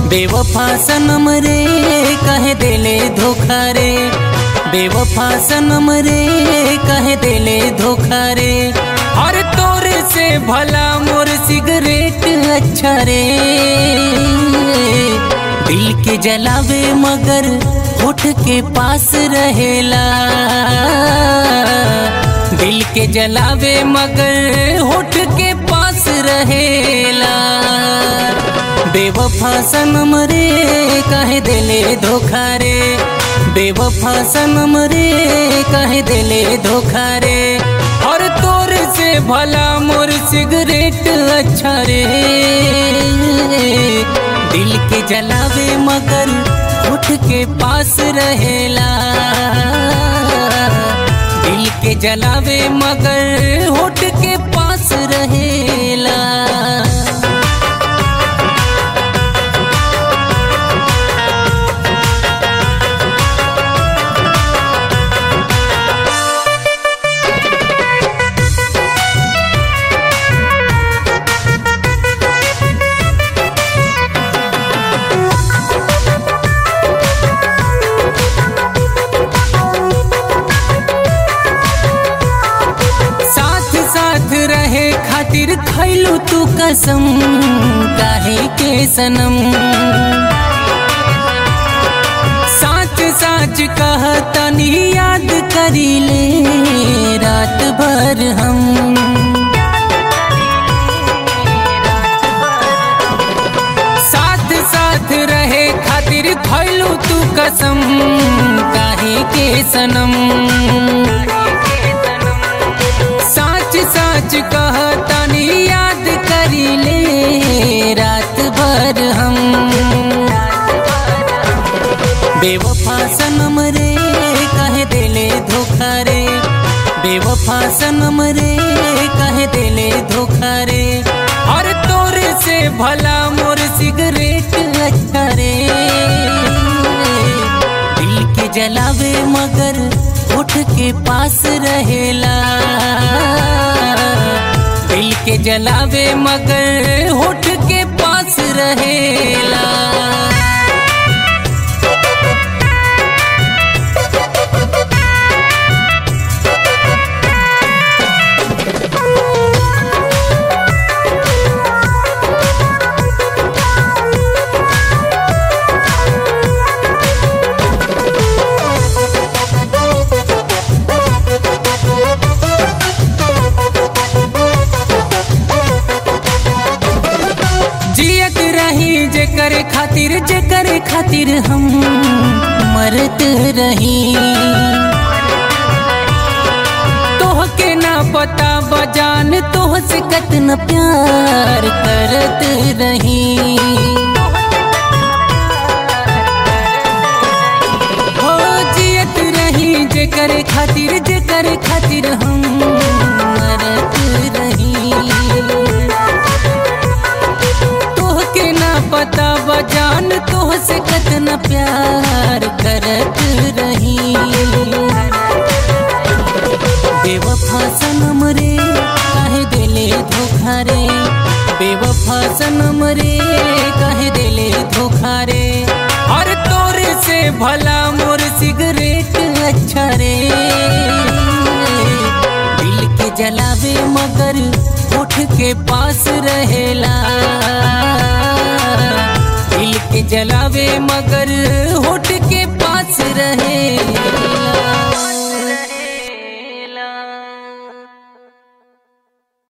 बेवफा सनम रे कहे देले धोखा रे बेवफा सनम रे कहे देले धोखा रे और तोरे से भला मोर सिगरेट अच्छा रे दिल के जलावे मगर होठ के पास रहेला दिल के जलावे मगर होठ के पास रहेला बेवफा सनम रे कहे देले धोखा रे बेवफा सनम रे कहे देले धोखा रे और तोर से भला मोर सिगरेट अच्छा रे दिल के जलावे मगर उठ के पास रहेला दिल के जलावे मगर होठ के पास रहेला साथ साथ रहे खातिर खैलू तू कसम काहे के सनम साच साच कह तनी याद करी ले रात भर हम साथ साथ रहे खातिर खैलू तू कसम काहे के सनम साच साच कह तनी याद करी ले रात भर हम बेवफा सनम रे कहे देले धोखा रे बेवफा सनम रे कहे देले धोखा रे और तोरे से भला मोर सिगरेट अच्छा रे दिल के जलावे मगर उठ के पास रहेला दिल के जलावे मगर होठ के पास रहेला जियत रही जे करे खातिर जे करे खातिर हम मरत रही तोह के ना पता बजान तोह से कतना प्यार करत रही हो जियत रही जे करे खातिर जे करे खातिर हम मरत रही तोह के ना पता बजान तोह से कतना प्यार करत रही बेवफा सनम रे काहे देले धोखा रे बेवफा सनम रे काहे देले धोखा रे और तोरे से भला मोर सिगरेट अच्छा रे दिल के जलावे मगर उठ के पास रहेला दिल के जलावे मगर होठ के पास रहेला